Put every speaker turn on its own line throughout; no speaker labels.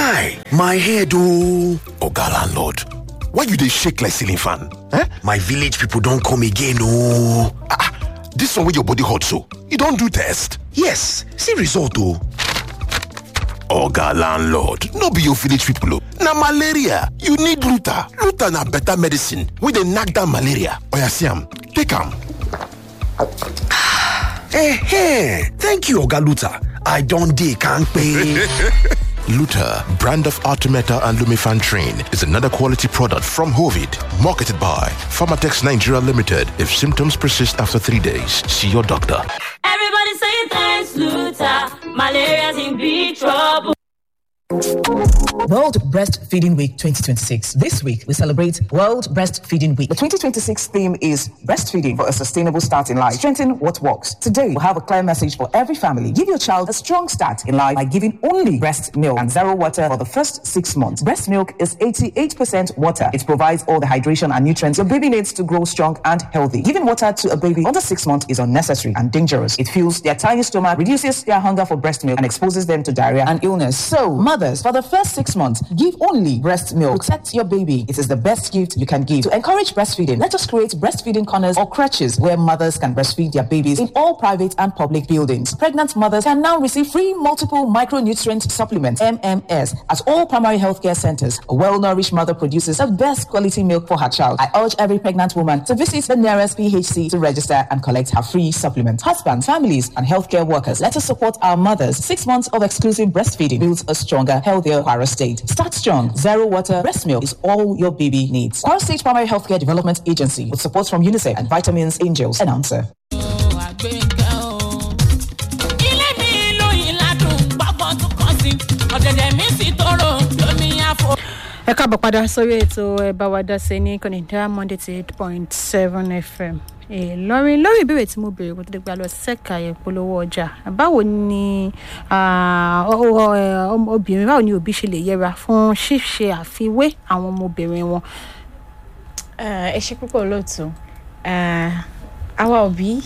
Guy, my head oh. Oga landlord, why you dey shake like ceiling fan? Eh? My village people don come again oh. Ah, ah, this one wey your body hot so, you don do test? Yes, see result oh. Oga landlord, no be your village people oh. Na malaria, you need Luta. Luta na better medicine wey dey knack down malaria. Oya see am, take am. Eh, thank you Oga Luta. I don dey kampe.
Luta, brand of Artemeta and Lumifan Train, is another quality product from Hovid, marketed by Pharmatex Nigeria Limited. If symptoms persist after three days, see your doctor.
Everybody say thanks, Luta. Malaria's in big trouble.
World Breastfeeding Week 2026. This week, we celebrate World Breastfeeding Week.
The 2026 theme is Breastfeeding for a Sustainable Start in Life. Strengthen what works. Today, we'll have a clear message for every family. Give your child a strong start in life by giving only breast milk and zero water for the first six months. Breast milk is 88% water. It provides all the hydration and nutrients your baby needs to grow strong and healthy. Giving water to a baby under six months is unnecessary and dangerous. It fills their tiny stomach, reduces their hunger for breast milk, and exposes them to diarrhea and illness. So, mothers, for the first six months, give only breast milk. Protect your baby. It is the best gift you can give. To encourage breastfeeding, let us create breastfeeding corners or crutches where mothers can breastfeed their babies in all private and public buildings. Pregnant mothers can now receive free multiple micronutrient supplements, MMS, at all primary healthcare centers. A well-nourished mother produces the best quality milk for her child. I urge every pregnant woman to visit the nearest PHC to register and collect her free supplement. Husbands, families, and healthcare workers, let us support our mothers. Six months of exclusive breastfeeding builds a stronger, healthier Kwara State. Start strong. Zero water breast milk is all your baby needs. Kwara State Primary Healthcare Development Agency with support from UNICEF and Vitamins Angels. Announcer.
ilé mi lóyìn ládùn gbọ́gbọ́n tún kàn sí ọ̀dẹ̀dẹ̀ mi sì tọrọ lómi àfọ.
ẹ káàbọ̀ padà sórí ètò ẹ bá wa dá sí ní kọ́nìdá monday to eight point seven fm ìlọrin lórí ìbéèrè tí mo béèrè kó tó dé gba lọ sẹ́ka ìpolówó ọjà báwo ni ah, ọ- ọ- ẹ, ọmọ- obìnrin báwo ni òbí ṣe lè yẹra fún ṣíṣe àfiwé àwọn ọmọbìnrin wọn.
ẹ ṣe púpọ̀ lóòótọ́ àwa òbí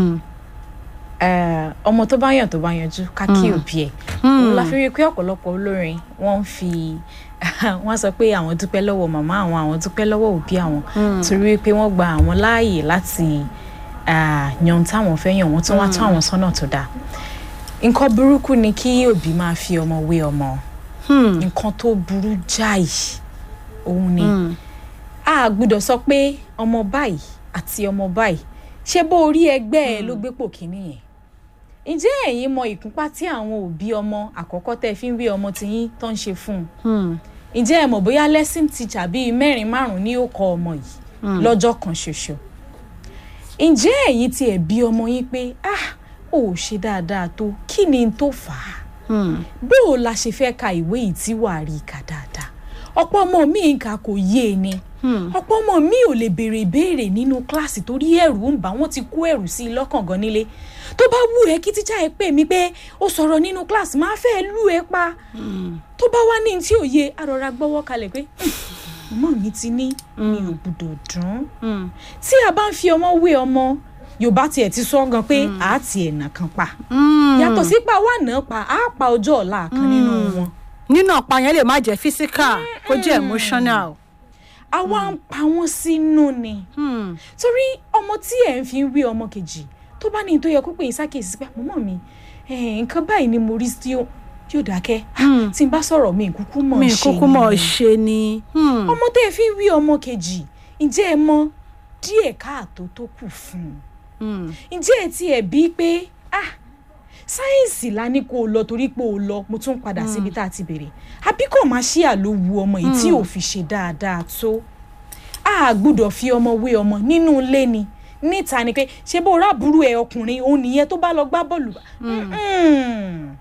eh, ọmọ tó bá yàn tó bá yanjú ká kí
Mm.
òbí ẹ̀ òun la fi rí i pé ọ̀pọ̀lọpọ̀ olórin wọ́n ń fi wọ́n sọ pé àwọn dúpẹ́ lọ́wọ́ màmá àwọn àwọn dúpẹ́ lọ́wọ́ òbí àwọn
Mm.
torí pé wọ́n gba àwọn láàyè láti ah, yan ohun táwọn fẹ́ yàn wọ́n tún wá tún
Mm.
àwọn sọ́nà tó dáa nǹkan burúkú ni kí òbí máa fi ọmọ wé ọmọ nǹkan tó burú jáì òun ni a gbọ́dọ̀ sọ pé ọmọ báyìí àti ọmọ báyìí ṣé bó orí ẹgbẹ́ ẹ ló gbépò kínní yẹn ǹjẹ́ ẹ̀yin mọ ìkúnpá tí àwọn òbí ọmọ àkọ́kọ́ tẹ́ fi ń wé ọmọ tiyín tó ń ṣe fún un ǹjẹ́ ẹ mọ̀ bóyá lesson teacher bíi mẹ́rin márùn-ún ní ó kọ ọmọ yìí
Mm.
lọ́jọ́ kan ṣoṣo ǹjẹ́ ẹ̀yin ti ẹ̀ bí ọmọ yín pé ah ò ṣe dáadáa tó kí ni n tó fà á bó o la ṣe fẹ́ ka ìwé yìí tí wàá rí i kà dáadáa ọ̀pọ̀ ọmọ mi ń kà kò yé e ni ọ̀pọ̀ ọmọ mi ò lè béèrè ìbéèrè nínú kíláàsì torí ẹ̀rù ń bà wọ́n ti kó ẹ̀rù sí i lọ́kàn gan nílé tó bá wù ẹ́ kí tíjà ẹ pè mí pé ó sọ̀rọ̀ nínú kíláàsì máa fẹ́ lù ẹ́ pa tó bá wá ní tí ò yé arọra gbọ́wọ́ kalẹ̀ pé ọmọ mi ti ní mi ò gbúdọ̀ dùn tí a bá ń fi ọmọ wé ọmọ yorùbá tiẹ̀ ti sọ gan pé àá tiẹ̀ nà kan pa yàtọ̀ sí pa wà náà pa á pa ọjọ́ ọ̀la kan nínú wọn
nínú ọ̀pá yẹn lè má jẹ́ physical kó jẹ́ emotional.
àwa ń pa wọ́n sínú ni torí ọmọ tí ẹ̀ ń fi ń wé ọmọ kejì tó bá ní tó yẹ kó pè é sákèsí pé àmọ́ mi eh, nǹkan báyìí ni mo rí tí ó tí ó dákẹ́ Ah, tí n bá sọ̀rọ̀ mi kúkú mọ̀
mi
ṣe
kúkú mọ̀
ni.
ṣe ni.
ọmọ tẹ́ ẹ fi ń wí ọmọ kejì ǹjẹ́ ẹ mọ díẹ̀ káàtó tó kù fún un ǹjẹ́ ẹ tiẹ̀ bí pé ah sáyẹ́ǹsì la ní kó o lọ torí pé o lọ mo tún padà síbi tá a ti bèrè àbí kò máa ṣí àlòwu ọmọ yìí tí
Mm.
ò fi ṣe dáadáa tó a gbúdọ̀ fi ọmọ wé ọmọ nínú ilé ni níta ni pé ṣé bó rábùrú ẹ ọkùnrin òun nìyẹn tó bá lọ gbá bọ́ọ̀lù Mm-mm.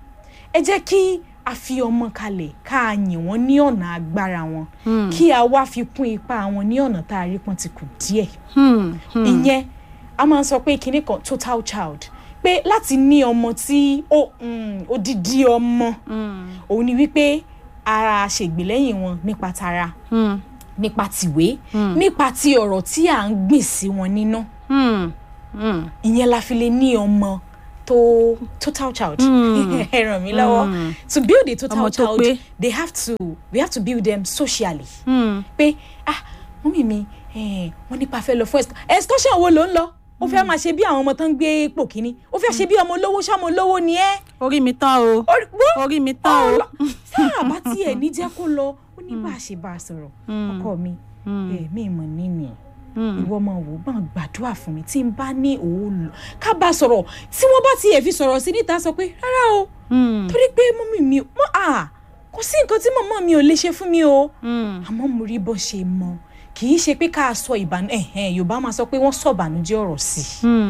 ẹ jẹ́ kí a fi ọmọ kalẹ̀ ká a yìn wọ́n ní ọ̀nà agbára wọn
Mm.
kí a wá fi kún ipa wọn ní ọ̀nà tá a rí pọ́n ti kù díẹ̀ ìyẹn a máa ń sọ pé kinní kan total child pé láti ní ọmọ tí ó mm, odidi ọmọ òun ni wípé ara ṣègbélẹ́yìn wọn nípa tara nípa tìwé nípa ti ọ̀rọ̀ tí à ń gbìn sí wọn nínú ìyẹn la fi lè ní ọmọ to total child ẹ ràn mí lọ́wọ́ to build a total
Ọmọ tó
child
pé.
they have to we have to build them socially pé ah mọ́mí mi eh, wọ́n nípa fẹ́ lọ fún excursion excursion wo ló ń lọ ó fẹ́ máa ṣe bí àwọn ọmọ tó ń gbé pò kínní ó fẹ́ ṣe bí ọmọ olówó ṣáà ọmọ olówó ni ẹ́
orí mi tán o
Orí- wo-
orí mi tán o.
ọlọ sáà bá tiẹ̀ ní jẹ́ kó lọ ó ní bá a ṣe bá a sọ̀rọ̀ ọkọ mi èmi ìmọ̀ nínú ìwọ ọmọ wò gbọ́n gbàdúrà fún mi tí n bá ní òun lọ ká bá a sọ̀rọ̀ tí wọ́n bá tiẹ̀ fi sọ̀rọ̀ sí níta sọ pé rárá o torí pé mọ́mí mi mọ́ à kò sí nǹkan tí mọ̀mọ́ mi ò lè ṣe fún mi o àmọ́ mo rí bó ṣe mọ kì í ṣe pé ká sọ ìbànú ẹ̀hẹ́n yorùbá máa sọ pé wọ́n sọ ìbànújẹ́ ọ̀rọ̀ sí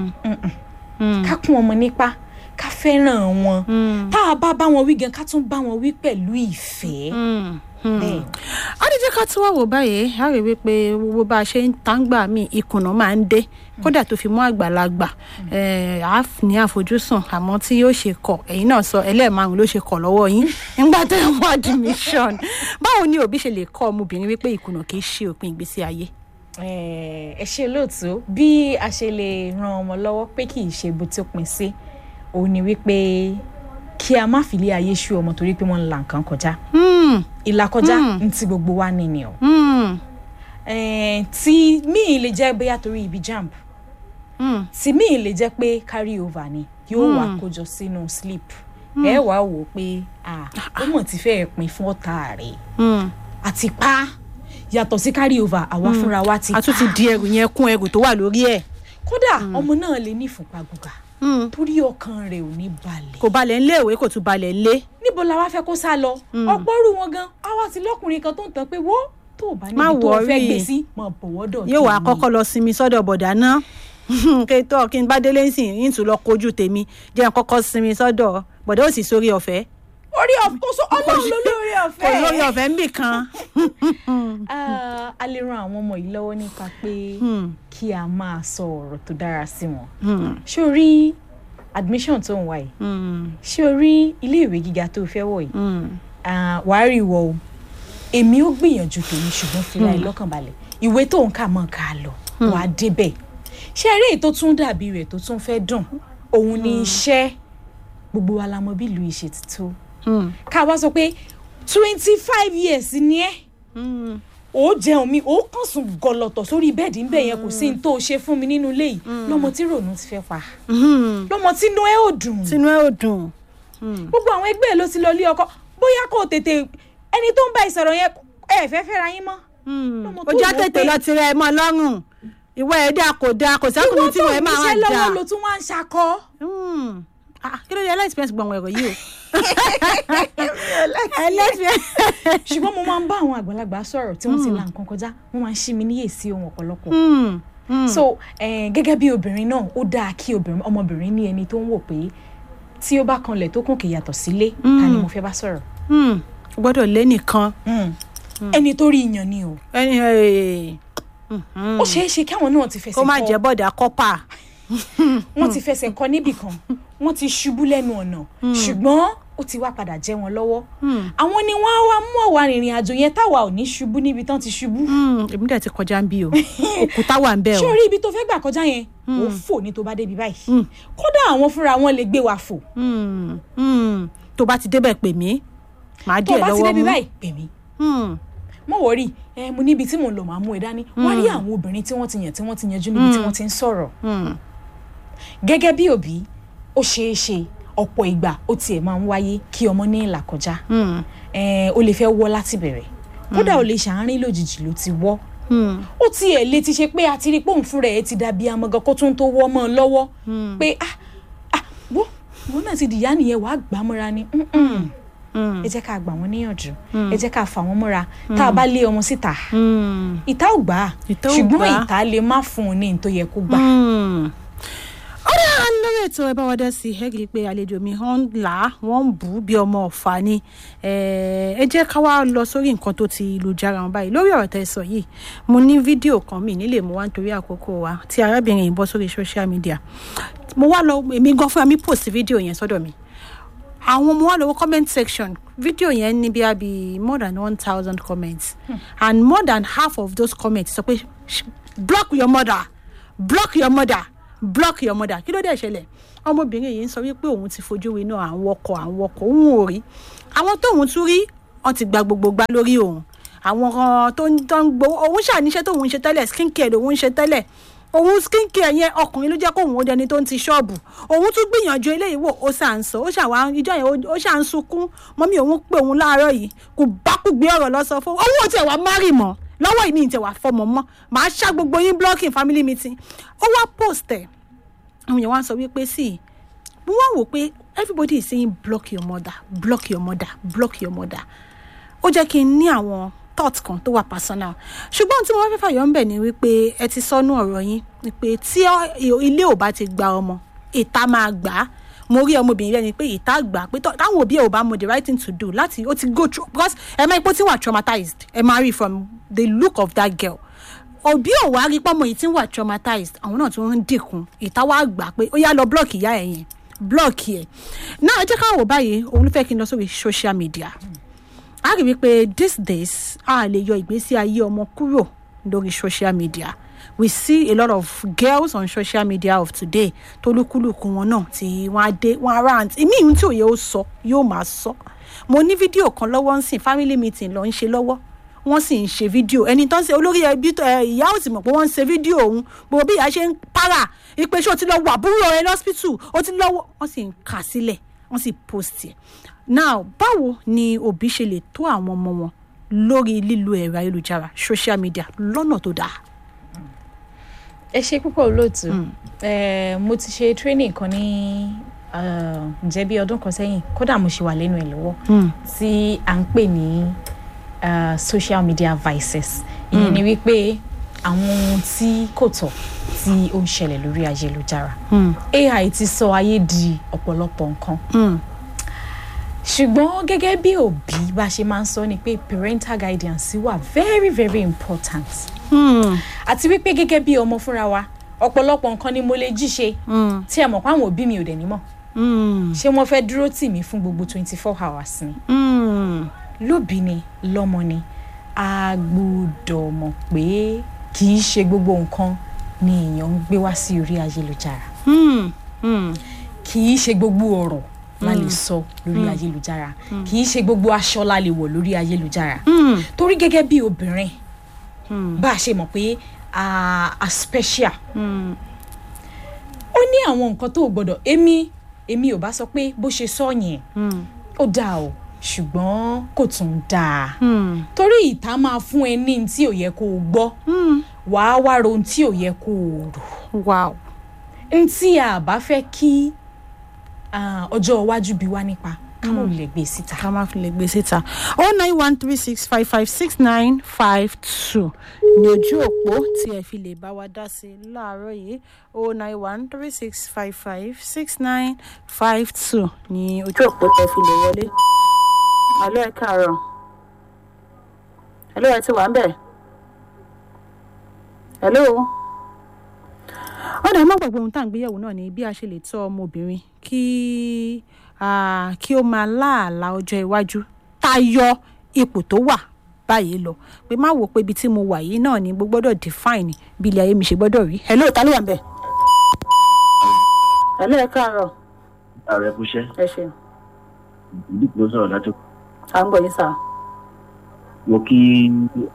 i ká kún ọmọ nípa ká fẹ́ràn wọn tá a bá bá wọn wí gan ká tún bá wọn wí pẹ̀lú ìfẹ́ bẹ́ẹ̀
a ní jẹ́ ká tí wá wò báyìí a rí wípé gbogbo bá a ṣe ń tàǹgbà mí ìkùnà máa ń dé kódà tó fi mú àgbàlagbà eh, a f- ní àfojúsùn àmọ́ tí yóò ṣe kọ̀ ẹ̀yin náà sọ ẹlẹ́ẹ̀márùn ló ṣe kọ̀ lọ́wọ́ yín nígbà tẹ́ ẹ̀ wá admission báwo ni òbí ṣe lè kọ́ ọmọbìnrin wípé ìkùnà kì í ṣe òpin ìgbésí ayé.
Eh, ẹ ṣe lóòtú bí a ṣe lè ran ọmọ lọ́wọ́ pé kì í ṣe bó ti pin sí òun ni wípé kí a má fi lé ayé ṣú ọmọ torí pé wọ́n ń la nǹkan kọjá
Hmm,
ìlàkọjá ní ti gbogbo wa nìyí o
hmm,
Eh, tí míì lè jẹ́ bóyá torí ibi jamb
hmm.
tí míì lè jẹ́ pé carry over ni yóò wá kójọ sínú sleep ẹ wàá wò ó pé ah, ó mọ̀ tí fẹ́ẹ́ pin fún ọ̀tá rẹ̀
Hmm.
àti pa yàtọ̀ sí carry over àwa fúnra wa ti
a tún ti
pa
di ẹrù yẹn kún ẹrù tó wà lórí ẹ̀
kódà ọmọ náà lè ní ìfúnpá gíga
Hmm.
torí ọkàn rẹ̀ ò ní balẹ̀
kò balẹ̀ ńlé ìwé kò tún balẹ̀ ńlé.
níbo la wá fẹ́ kó sá lọ ọ̀pọ̀ rú wọn gan àwa ti lọ́kùnrin kan tó ń tàn pé wo tó o bá
Má
níbi tó o fẹ́
worry.
gbé sí mọ̀ bọ̀wọ́dọ̀
yóò wá kọ́kọ́ lọ sinmi sọ́dọ̀ bọ̀dá náà kí tó kí n bá délé ń sìn yín tún lọ kojú tèmi jẹ́ n kọ́kọ́ sinmi sọ́dọ̀ bọ̀dá ò sì sórí ọ̀fẹ́
orí ọ̀fẹ́ ọlọ́run ló lórí
kò
ọ̀fẹ́
lórí ọ̀fẹ́ ń bì kan.
Ah, a lè ran àwọn ọmọ yìí lọ́wọ́ nípa pé kí a máa sọ ọ̀rọ̀ tó dára sí wọn. ṣé o rí admission tó ń wá yìí ṣé o rí iléèwé gíga tó fẹ́ wọ̀ yìí Ah, wàá rí ìwọ o èmi ó gbìyànjú tèmi ṣùgbọ́n fìlà ẹ̀ lọ́kàn balẹ̀ ìwé tó ń kà mọ́ ká lọ wàá débẹ̀ ṣé eré èyí tó tún dàbí rẹ̀ tó tún fẹ́ dùn òun ni iṣẹ́ gbogbo wa la mọ bí ìlú ìṣe ti tó ká wá sọ pé twenty five years ni ẹ́ ó jẹun mi ó kàn sùn gọlọtọ sórí bẹẹdì ńbẹ yẹn kò sí ní tó ṣe fún mi nínú ilé yìí lọmọ tí rònú ti fẹ́ pa lọmọ tí inú ẹ ò dùn
tinú ẹ ò dùn.
gbogbo àwọn ẹgbẹ́ ẹ ló ti lọ lé ọkọ bóyá kò tètè ẹni tó ń bá ìsọ̀rọ̀ yẹn ẹ fẹ́ fẹ́ra yín mọ́. Lọ́mọ tó
ó já
wò
tètè
pé-
lọ tirẹ̀ ẹ mọ́ lọ́rùn ìwọ ẹ̀ dà kò dáa kò
ìwọ
sákùnrin tí
tó
wọ́n ẹ máa
níṣẹ́
wá dà.
lọ́wọ́ ló tún wá ń ṣakọ.
Hmm. Ah, kí ló dé ẹlẹ́sìpẹ́sì gbọ̀n ẹ̀rọ yìí o. ẹlẹ́sìpẹ́sì.
ṣùgbọ́n mo máa ń bá àwọn àgbàlagbà sọ̀rọ̀ tí wọ́n ti la nǹkan kọjá wọ́n máa ń ṣí mi níyèsí ohun ọ̀pọ̀lọpọ̀. so eh, gẹ́gẹ́ bí obìnrin náà ó dáa kí obìnrin ọmọbìnrin ní ẹni tó ń wò pé tí ó bá kanlẹ̀ tó kùn kì yàtọ̀ sílé ta ni mo fẹ́ bá sọ̀rọ̀.
o gbọ́dọ̀ lé nìkan.
ẹni tó rí iyàn ni o
ẹni ẹ̀,
ó ṣeé ṣe káwọn náà ti fẹsẹ̀
kó má
kọ
jẹ́ bọ̀dà kọ́pà.
wọ́n ti fẹsẹ̀ kọ níbì kan wọ́n ti ṣubú lẹ́nu ọ̀nà ṣùgbọ́n ó ti wá padà jẹ́ wọn lọ́wọ́ àwọn ni wọ́n á wá mú àwa rìnrìn àjò yẹn táwa ò ní ṣubú níbi tán ti ṣubú
Hmm, èmi dẹ̀ ti kọjá ń bí o òkúta wà ń bẹ̀ o.
ṣé orí ibi tó fẹ́ gbà kọjá yẹn ó fò ní tó bá débi báyìí kódà àwọn fúnra wọn lè gbé wa fò
Hmm, hmm. tó bá ti débẹ̀ pè mí màá
tó
díẹ̀
bá ti
lọ́wọ́
débi
mú.
báyìí pè mí
Hmm,
mo wọrí ẹ mo níbi tí mò ń lọ màá mú ẹ dání wọ́n rí àwọn obìnrin tí wọ́n ti yàn tí wọ́n ti yanjú níbi tí wọ́n ti ń sọ̀rọ̀
hmm.
gẹ́gẹ́ bí òbí ó ṣeé ṣe ọ̀pọ̀ ìgbà ó tiẹ̀ máa ń wáyé kí ọmọ ní ìlà kọjá
Hmm.
Eh, ó lè fẹ́ wọ́ láti bẹ̀rẹ̀ kódà ó lè ṣàárín lójijì ló ti wọ́
Hmm.
ó tiẹ̀ lè ti ṣe pé a ti rí pòun fúnra ẹ̀ ti dàbí amọ̀gàn kó tún tó wọ́ mọ́ ọ lọ́wọ́ pé ah ah wo wo náà ti dìyá nìyẹn wàá gbà á mọ́ra ni Mm-mm.
Hmm.
ẹ jẹ́ ká gbà wọ́n níyànjú ẹ jẹ́ ká fà wọ́n mọ́ra tá a bá lé ọmọ síta
Hmm.
ìta ò gbà á
Ìta ò
ṣùgbọ́n
gbà á.
ìta lè má fún un ní ní tó yẹ kó gbà.
Hmm. ọ̀rẹ́ à ń lórí ètò ẹ bá wa dá sí ẹ rí i pé àlejò mi hàn là á wọ́n ń bù ú bí ọmọ ọ̀fà ni Eh, ẹ jẹ́ ká wá lọ sórí nǹkan tó ti lu jára wọn báyìí lórí ọ̀rọ̀ tẹ́ ẹ sọ yìí mo ní fídíò kan mi nílé mo wá nítorí àkókò wa tí arábìnrin yìí bọ́ sórí social media mo wá lọ èmi gan fúnra mi post fídíò yẹn sọ́dọ̀ mi àwọn mo wá lọ wo comment section fídíò yẹn ní bí i more than one thousand comments and more than half of those comments sọ pé "Sh- block your mother block your mother block your mother kí ló dé ṣẹlẹ̀ ọmọbìnrin yìí ń sọ wípé òun ti fojú winá àwọn ọkọ̀ àwọn ọkọ̀ òun ò rí àwọn tóun tún rí wọn ti gba gbogbo gbá lórí òun àwọn kan tó ń tó ń gbowó òun ṣàníṣe tóun ń ṣe tẹ́lẹ̀ skincare lòun ń ṣe tẹ́lẹ̀ òun skincare yẹn ọkùnrin ló jẹ́ kóun ó dẹni tó ń ti ṣọ́ọ̀bù òun tún gbìyànjú eléyìí wò ó ṣà ń sọ ó ṣàwá ìjọ yẹn ó- ó ṣà ń sunkún mọ́mí òun pé òun láàárọ̀ yìí kò bá kú gbé ọ̀rọ̀ lọ sọ fún òun ò tiẹ̀ wá márì mọ́ lọ́wọ́ ìní ìtẹ̀ wá fọmọ mọ́ màá ṣá gbogbo yín blocking family meeting ó wá post ẹ̀ àwọn èèyàn wá ń sọ wípé sí mo wá wò pé everybody is saying block your mother block your mother block your mother ó jẹ́ kí n ní àwọn thought kan tó wà personal ṣùgbọ́n tí mo wá fẹ́ fàyọ̀ ń bẹ̀ ni wípé ẹ ti sọnù ọ̀rọ̀ yín wípé tí ọ- ilé ò bá ti gba ọmọ ìta máa gbà á mo rí ọmọbìnrin rẹ ni pé ìta gbà á pé tọ́- táwọn òbí ẹ̀ ò bá mọ the right thing to do láti ó ti go through because ẹ máa ipò tí wà traumatized ẹ máa rí from the look of that girl òbí ò wá rí pọ́nmọ́ yìí tí ń wà traumatized àwọn náà tí wọ́n ń dínkù ìta wá gbà pé ó yá lọ block ìyá ẹ̀ yẹn block ẹ̀ náà ẹ jẹ́ ká wò báyìí òun ló fẹ́ kí n lọ sórí social media a rí wípé these days a lè yọ ìgbésí ayé ọmọ kúrò lórí social media we see a lot of girls on social media of today tolúkúlùkù wọn náà tí wọn á dé wọn á rant ìmí ìhun tí òye ó sọ yóò máa sọ mo ní fídíò kan lọ́wọ́ ń sìn family meeting lọ ń ṣe lọ́wọ́ wọ́n sì ń ṣe fídíò ẹni tó ń ṣe olórí ẹbí tó- ẹ, ìyá ò sì mọ̀ pé wọ́n ń ṣe fídíò òun gbogbo bí ìyá ṣe ń para ìpè ṣé o ti lọ wà àbúrò rẹ lọ́sípítù o ti lọ́wọ́ wọ́n sì ń kà sílẹ̀ wọ́n sì post ẹ̀ now báwo ni òbí ṣe lè tó àwọn ọmọ wọn lórí lílo ẹ̀rọ ayélujára social media lọ́nà tó dáa.
ẹ ṣe púpọ̀ olóòtú Eh, mo ti ṣe training kan ní eh, ǹjẹ́ bí ọdún kan sẹ́yìn kódà mo ṣì wà lẹ́nu ẹ̀ lọ́wọ́ tí à ń pè ní eh, social media vices ìyẹn ni wípé àwọn ohun tí kò tọ́ tí ó ń ṣẹlẹ̀ lórí ayélujára ai ti sọ ayé di ọ̀pọ̀lọpọ̀ nǹkan ṣùgbọ́n gẹ́gẹ́ bí òbí bá ṣe máa ń sọ ni pé parental guidance wà very very important àti wípé gẹ́gẹ́ bí ọmọ fúnra wa ọ̀pọ̀lọpọ̀ nǹkan ni mo lè jí ṣe tí ẹ mọ̀ pé àwọn òbí mi ò dẹ̀ ní mọ̀ ṣé wọ́n fẹ́ dúró tì mí fún gbogbo twenty four hours ni lóbi ni lọ́mọ ni a gbọ́dọ̀ mọ̀ pé kì í ṣe gbogbo nǹkan ni èèyàn ń gbé wá sí orí ayélujára kì í ṣe gbogbo ọ̀rọ̀ la lè sọ lórí ayélujára kì í ṣe gbogbo aṣọ la lè wọ̀ lórí ayélujára torí gẹ́gẹ́ bí obìnrin bá a ṣe mọ̀ pé a a special ó ní àwọn nǹkan tó o gbọ́dọ̀ èmi èmi ò bá sọ pé bó ṣe sọ yẹn ó dáa o ṣùgbọ́n kò tún dáa torí ìta máa fún ẹ ní tí ò yẹ kó o gbọ́ wàá wá ro ohun tí ò yẹ kó o rò
wow
n tí a bá fẹ́ kí ah, ọjọ́ iwájú bí wá nípa ká mọ̀ lè gbé síta.
ká má fi lè gbé síta oh nine one three six five five six nine five two ní ojú òpó tí ẹ fi lè bá wa dá sí i láàárọ̀ yìí oh nine one three six five five six nine five two ní ojú òpó tí ẹ fi lè wọlé. àlọ́ ẹ káàárọ̀ àlọ́ ẹ ti wà ń bẹ̀. hello ọ̀dà má gbàgbé ohun tá à ń gbéyẹ̀wò náà ni bí a ṣe lè tọ́ ọmọbìnrin kí ah, kí ó máa láàlá ọjọ́ iwájú tayọ ipò tó wà báyìí lọ pé má wò pé ibi tí mo wà yìí náà ni mo gbọ́dọ̀ define bí ilé ayé mi ṣe gbọ́dọ̀ rí hello ta ló wà ń bẹ̀. hello ẹ káàárọ̀
ààrẹ kúṣẹ́
ẹ ṣeun
ìdíkù ló sọ̀rọ̀ látò
à ń gbọ́ yín sà.
mo kí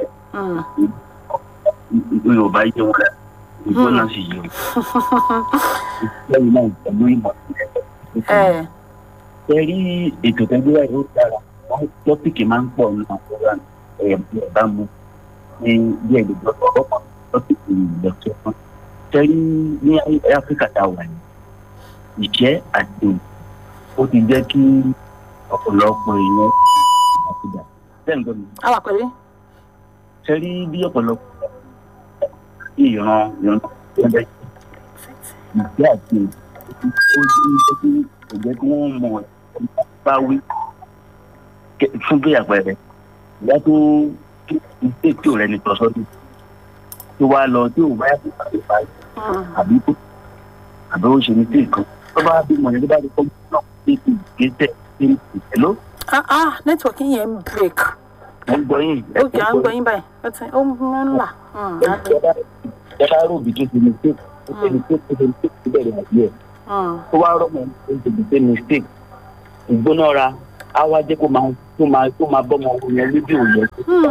yorùbá yé wọn rẹ ìgbó náà sì yé wọn lẹ́yìn náà pẹ̀lú ìmọ̀
ẹ
ẹ rí ètò tẹ́gbẹ́ wáyé ó dára wọ́n tọ́pìkì máa ń pọ̀ nínú àkóràn ẹ̀yà bá mu ní bí ẹ̀gbẹ́ gbọ́dọ̀ ọ̀pọ̀ tọ́pìkì ìlọ́tọ̀ kan tẹ́rí ní áfíríkà tá a wà ní ìjẹ́ àti ó ti jẹ́ kí ọ̀pọ̀lọpọ̀ èèyàn ìgbàkúgbà bẹ́ẹ̀ ń gbọ́ mi
a wà pẹ̀lú.
tẹ́rí bí ọ̀pọ̀lọpọ̀ ìran ìran ẹgbẹ́ ìgbé àti ó ní jẹ́ kí kò jẹ́ kí wọ́n mọ̀ bá wí Kẹ- fún bí àpẹẹrẹ ìyá tó kí ìgbé tí ò rẹni tọ́ sọ́dún tó wá lọ tí ò bá yàtọ̀ tàbí báyìí àbí kó àbí ó ṣe ní tí nǹkan tó bá bímọ yẹn tó bá rí kọ́ náà ní ìgbésẹ̀ ní ìtẹ̀ló
ah ah nẹ́tíwọ̀kì yẹn ń break
ẹ̀ ń gbọ́ yín ẹ̀
ó kì í à ń gbọ́ yín báyìí ó ti ó ń ń là.
ẹ bá rò bí tó ti ní pé ó ṣe ní pé ó ṣe ní pé ó bẹ̀rẹ̀ àti ẹ̀ tó wá rọ́mọ ó ṣe ní pé mistake ìgbónára á wá jẹ́ kó máa kó máa kó máa bọ́ ọmọ yẹn lójú òye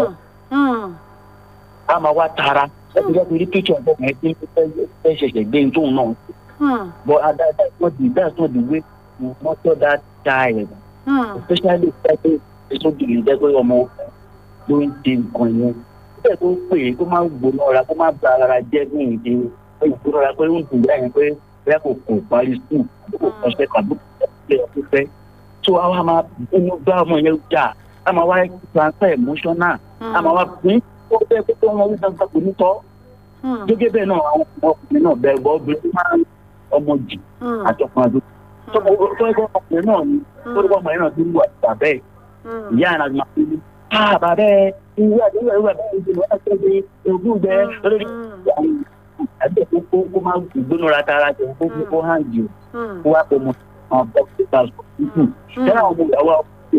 á máa wá tara ẹbí lọ́ọ́ rí píkṣọ̀ ọ̀dọ́ yẹn tí fẹ́ ṣẹ̀ṣẹ̀ gbé ní tóun náà but uh, that, that's not the that's not the way to nurture that child especially especially especially jẹ́ pé ọmọ ló ń ṣe nǹkan yẹn bẹ́ẹ̀ tó ń pè é kó má gbóná ọ̀ra kó má ba ara jẹ́ ní ìdí ìgbóná ọ̀ra pé ó ń dùn báyìí pé bẹ́ẹ̀ kò kò parí skul kò kọ́ṣẹ́ tàbí kò kọ́ fẹ́ so àwa máa bínú bá ọmọ yẹn jà a máa wá transfer emotional a máa wá pín kó bẹ́ẹ̀ kó tó wọn wí dandan kò ní tọ́ gẹ́gẹ́ bẹ́ẹ̀ náà àwọn ọkùnrin náà bẹ́ẹ̀ gbọ́ obìnrin máa ń ọmọ jì àtọkùnrin àdó tó ẹgbẹ́ ọkùnrin náà ni tó ẹgbẹ́ ọmọ yẹn náà ti ń wà bàbá ẹ̀ ìyá àná máa fi ní ah bàbá ẹ ìwé àdéhùn ìwé àdéhùn ìdìbò ẹ̀ ṣe ṣe ogún gbẹ lórí àgbẹ̀ kó kó kó máa gbónára tara jẹ kó kó kó hàn jù kó wá kó mọ àwọn bọ́ọ̀sì bá sọ tuntun ṣẹlẹ̀ àwọn ọmọ ìyàwó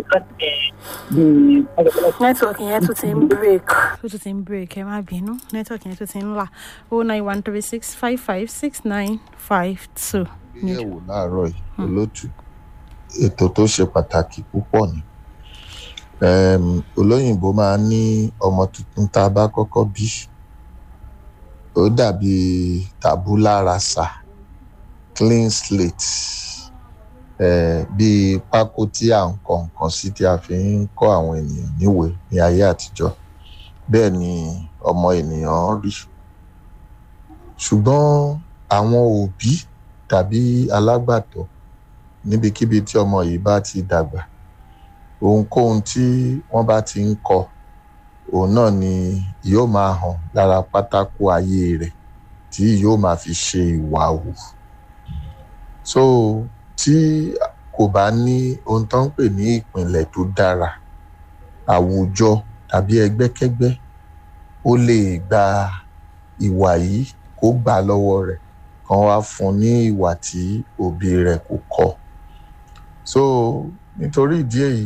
nẹ́tíwọ̀kì yẹn tún ti ń break ó tún ti ń break ẹ má bínú nẹ́tíwọ̀kì yẹn tún ti ń là o nine one three six five five six nine five two.
ìgbéyẹ̀wò láàárọ̀ yìí olótù ètò tó ṣe pàtàkì púpọ̀ ni um, olóyìnbó máa ń ní ọmọ tuntun tá a bá kọ́kọ́ bí ó dàbí tabula rasa clean slate eh, bíi pákó tí à ń kọ nǹkan sí tí a fi ń kọ́ àwọn ènìyàn níwèé ní ayé àtijọ́ bẹ́ẹ̀ ni ọmọ ènìyàn rí ṣùgbọ́n àwọn òbí tàbí alágbàtọ́ níbikíbi tí ọmọ yìí bá ti dàgbà ohunkóhun tí wọ́n bá ti ń kọ òun náà ni yóò máa hàn lára pátákó ayé rẹ̀ tí yóò máa fi ṣe ìwà hù so tí kò bá ní ohun tó ń pè ní ìpìnlẹ̀ tó dára àwùjọ tàbí ẹgbẹ́kẹ́gbẹ́ ó lè gba ìwà yìí kó gbà lọ́wọ́ rẹ̀ kan wá fún ní ìwà tí òbí rẹ̀ kò kọ́ so nítorí ìdí èyí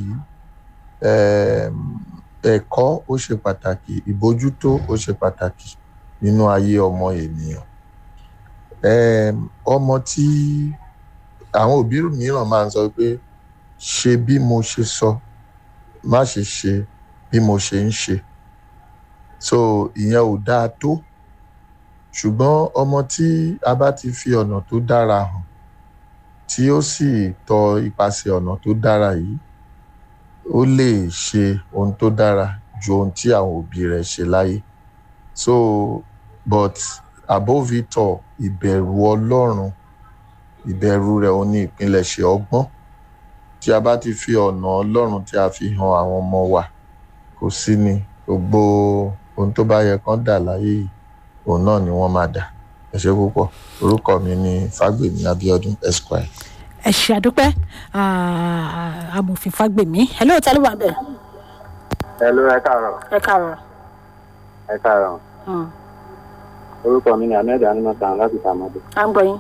ẹ̀kọ́ ó ṣe pàtàkì ìbójútó ó ṣe pàtàkì nínú ayé ọmọ ènìyàn ọmọ tí àwọn òbí mìíràn máa ń sọ pé ṣe bí mo ṣe sọ má ṣe ṣe bí mo ṣe ń ṣe so ìyẹn ò dáa tó ṣùgbọ́n ọmọ tí a bá ti fi ọ̀nà tó dára hàn tí ó sì tọ ipasẹ̀ ọ̀nà tó dára yìí ó lè ṣe ohun tó dára ju ohun tí àwọn òbí rẹ̀ ṣe láyé so but above it all ìbẹ̀rù ọlọ́run ìbẹ̀rù rẹ̀ ó ní ìpilẹ̀ṣẹ̀ ọgbọ́n tí a bá ti fi ọ̀nà ọlọ́run tí a fi hàn àwọn ọmọ wa kò sí ni gbogbo ohun tó bá yẹ kán dà láyé yìí òun náà ni wọ́n máa dà ẹ ṣe púpọ̀ orúkọ mi ni fagbemi abiodun esquire.
ẹ ṣe àdúpẹ́ amòfin fagbemi ẹ lóò tẹ́lẹ̀ wà bẹ́ẹ̀.
ẹ ló ẹ káàárọ̀.
ẹ káàárọ̀.
ẹ káàárọ̀. orúkọ mi ni ahmed animatan láti sàmọdé.
à ń gbọ́ yín.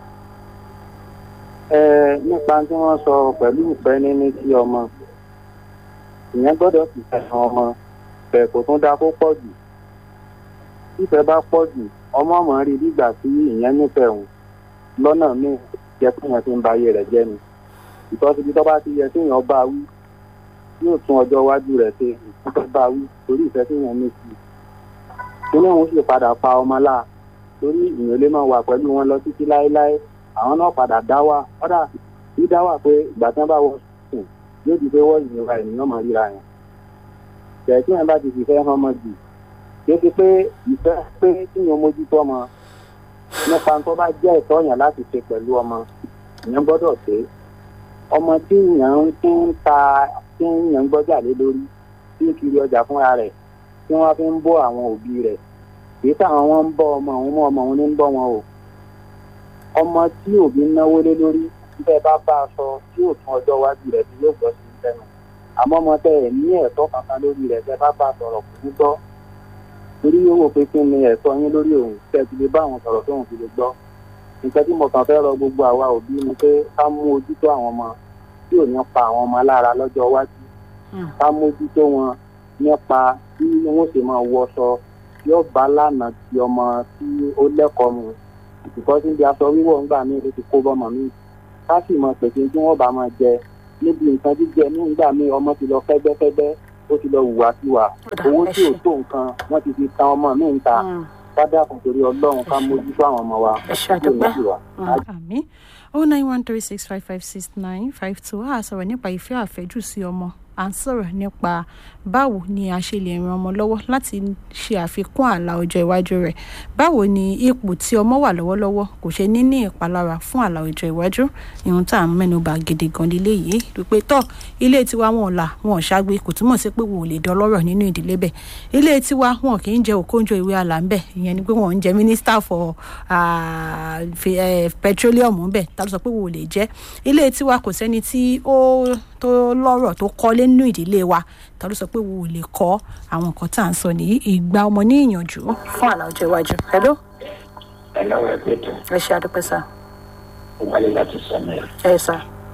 ẹ nípa tí wọ́n sọ pẹ̀lú ìfẹ́ níní sí ọmọ ìyẹn gbọ́dọ̀ sì fẹ́ràn ọmọ bẹ́ẹ̀ kò tún dá kó pọ̀ jù tífẹ́ bá pọ̀ jù ọmọ ọmọ rí nígbà tí ìyẹn nífẹ̀ẹ́ òun lọ́nà míì jẹ́ pé yẹn ti ń ba ayé rẹ̀ jẹ́ ni ìtọ́sí ibi tó bá ti yẹ kéèyàn bá wí yóò tún ọjọ́ iwájú rẹ̀ ṣe ìfẹ́ bá wí torí ìfẹ́ tí yẹn ní sí i kíní òun sì padà pa ọmọ láà torí ìyẹn lè máa wà pẹ̀lú wọn lọ títí láéláé àwọn náà padà dá wà kọ́dà bí dá wà pé ìgbà tí wọ́n bá wọ sùn yóò di pé wọ́n ìnira ènìyàn máa ríra yẹn tẹ̀ tí yẹn bá ti fìfẹ́ hàn ọmọ jù kí ó ti pé ìfẹ́ pé kíyàn mójútó ọmọ nípa tó bá jẹ́ ìtọ́ yàn láti ṣe pẹ̀lú ọmọ ìyẹn gbọ́dọ̀ ṣe ọmọ tí yàn ń tí ń ta tí yàn ń gbọ́jà lé lórí tí ń kiri ọjà fúnra rẹ̀ tí wọ́n fi ń bọ́ àwọn òbí rẹ̀ kìí táwọn wọn ń bọ́ ọmọ òun mọ́ ọmọ òun ní ń bọ́ wọn o ọmọ tí òbí ń náwó lé lórí bẹ́ẹ̀ bá bá a sọ tí yóò tún ọjọ́ iwájú rẹ̀ tí yóò gbọ́ sí i lẹ́nu àmọ́ ọmọ tẹ ẹ̀ ní ẹ̀tọ́ kankan lórí rẹ̀ tẹ bá bá a sọ̀rọ̀ kò ní gbọ́ torí yóò wò pé kí ni ẹ̀tọ́ yín lórí òun tẹ́ ti lè bá àwọn sọ̀rọ̀ tóun fi lè gbọ́ nǹkan tí mo kàn fẹ́ rọ gbogbo àwa òbí ni pé ká mú ojútó àwọn ọmọ tí ò ní pa àwọn ọmọ lára lọ́jọ́ iwájú ká mójútó wọn nípa bí wọ́n ṣe máa wọṣọ yóò bá lánàá ti ọmọ tí ó lẹ́kọ̀ọ́ mu ìkọ́ sí ibi aṣọ wíwọ̀ ńgbà míì ló ti kó bọ́mọ mi ká sì mọ pèsè tí wọ́n bá máa jẹ níbi nǹkan jíjẹ ní ìgbà míì ọmọ ti lọ fẹ́gbẹ́fẹ́gbẹ́ ó ti lọ hùwà sí wa owó tí ò tó nǹkan wọ́n ti fi tan ọmọ mi ń ta ká dákun torí ọlọ́run ká mójútó àwọn ọmọ wa
ẹ ṣe àdúpẹ́
sí wa.
àmì oh nine one three six five five six nine five two a sọ̀rọ̀ nípa ìfẹ́ àfẹ́jù sí ọmọ à ń sọ̀rọ̀ nípa báwo ni a ṣe lè ran ọmọ lọ́wọ́ láti ṣe àfikún àlà ọjọ́ iwájú rẹ̀ báwo ni ipò tí ọmọ wà lọ́wọ́lọ́wọ́ kò ṣe ní ní ìpalára fún àlà ọjọ́ iwájú ìhun tá à ń mẹ́nuba gidi gan lílé yìí wípé tọ́ ilé tiwa wọn ò là wọn ò ṣàgbé kò túmọ̀ sí pé wọn ò lè dọlọ́rọ̀ nínú ìdílé bẹ̀ ilé tiwa wọn kì í jẹ òkóńjọ ìwé àlà ń bẹ̀ ìyẹn ni pé wọn ò ń jẹ minister for ah, fi- eh, petroleum ń bẹ̀ tá ló sọ pé wọn ò lè jẹ́ ilé tiwa kò sẹ́ni tí ó tó lọ́rọ̀ tó kọ́lé nínú ìdílé wa ta ló sọ pé wo ò lè kọ́ àwọn nǹkan tá à ń sọ nìyí ìgbà ọmọ ní ìyànjú fún àlà ọjọ́ iwájú. hello
ẹ lọ́wọ́ ẹ pé tó
ẹ ṣe àdúpẹ́ sá
wálé láti sọmọ ẹ
ẹ sá.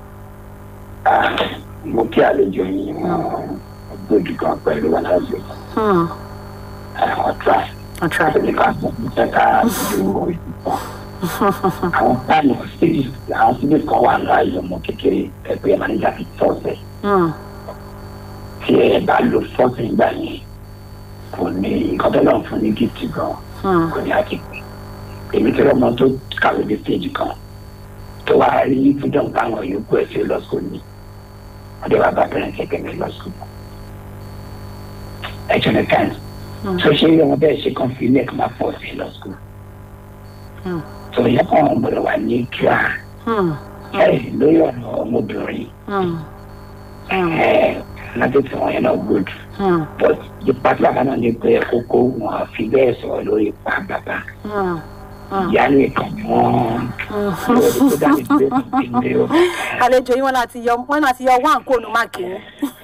mo kí àlejò yìí wọn gbòdì kan pẹ̀lú wọn láti
Hmm,
àwọn try
I'll try.
àti ká fún mi jẹ́ ká ju ìbọn àwọn táàmù síbi àwọn síbi kan wà láàyè ọmọ kékeré ẹgbẹ́ manager fi fọ́ọ̀sẹ̀
Hmm,
tí ẹ bá lo fọ́ọ̀sẹ̀ nígbà yẹn kò ní nǹkan tó lọ́n fún ní gift gan
hmm,
kò ní àti pé èmi tí ọmọ tó kàwé dé stage kan tó wà rí freedom táwọn yòókù ẹ̀ ṣe lọ school ni ọdẹ wa bá bẹ̀rẹ̀ kẹ̀kẹ́ mi lọ school ẹ̀jọ̀ ní kind tó ṣe yẹ wọn bẹ́ẹ̀ ṣe kàn fi ilé ẹ̀kọ́ máa pọ̀ sí lọ school
hmm,
tó yẹ kàn gbọdọ̀ wà ní kíá
hmm,
ẹ̀ lórí ọ̀rọ̀ ọmọbìnrin
hmm,
ẹ̀ láti tí wọn yẹn náà good
hmm,
but ipa tí bàbá náà ní pé kókó wọn fi bẹ́ẹ̀ sọ̀rọ̀ lórí ipa bàbá
hmm, hmm.
ìyá nìkan ni wọ́n lórí tó dá ní pé kò tí ń lé o.
àlejò yín wọn láti yọ wọn láti yọ wá nǹkó nu máàkì yín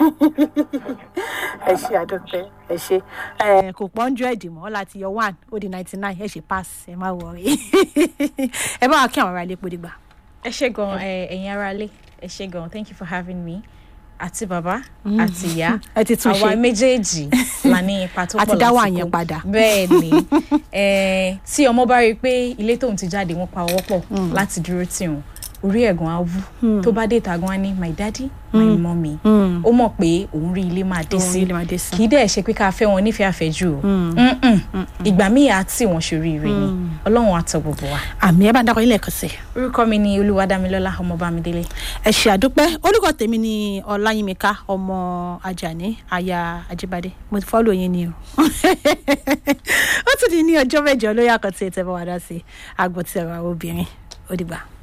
ẹ ṣe àdúpẹ́ ẹ ṣe ẹ kò pọ́n jọ ẹ̀dì mọ́ láti yọ one ó di ninety nine ẹ ṣe pass ẹ má wọrí ẹ bá wa kí àwọn ará ilé pòdìgbà.
ẹ ṣe gan ẹ ẹyin ara lé ẹ ṣe gan thank you for having me àti bàbá
Mm.
àti ìyá
Ẹ ti tún ṣe.
àwa méjèèjì la ní ipa tó
A
pọ̀
ti dá wà
láti
yẹn
kó.
padà.
bẹ́ẹ̀ ni eh, tí ọmọ bá rí i pé ilé tóun ti jáde wọn pa ọwọ́ pọ̀ láti dúró tì wọn orí ẹ̀gàn á wú
Mm.
tó bá dé ìta gan á ní my daddy my
Mm.
mommy
Mm.
ó mọ̀ pé òun rí ilé máa dé
Òun rí
sí
ilé máa dé sí.
kì í dẹ̀ ṣe pé ká fẹ́ wọn nífẹ̀ẹ́ àfẹ́jù o
Mm.
Mm-mm. ìgbà míì á tì wọ́n ṣoríire ni
Mm.
ọlọ́run á tọ́ gbogbo wa.
àmì ẹ bá ń dákọ ilé ẹ̀kọ́ sí i.
orúkọ mi ni olúwadámilọ́lá ọmọbámidélé.
ẹ ṣe àdúpẹ́ orúkọ tèmi ni ọláyímíká ọmọ ajani aya ajíbádé mo ti fọ́lù yín ni o ó tún di ní ọjọ́ mẹ́jọ lórí àkọ́tì ètò ẹ̀bọ̀n wàdá sí àgbọ̀tì ọ̀rọ̀ àwọn obìnrin ó dìgbà.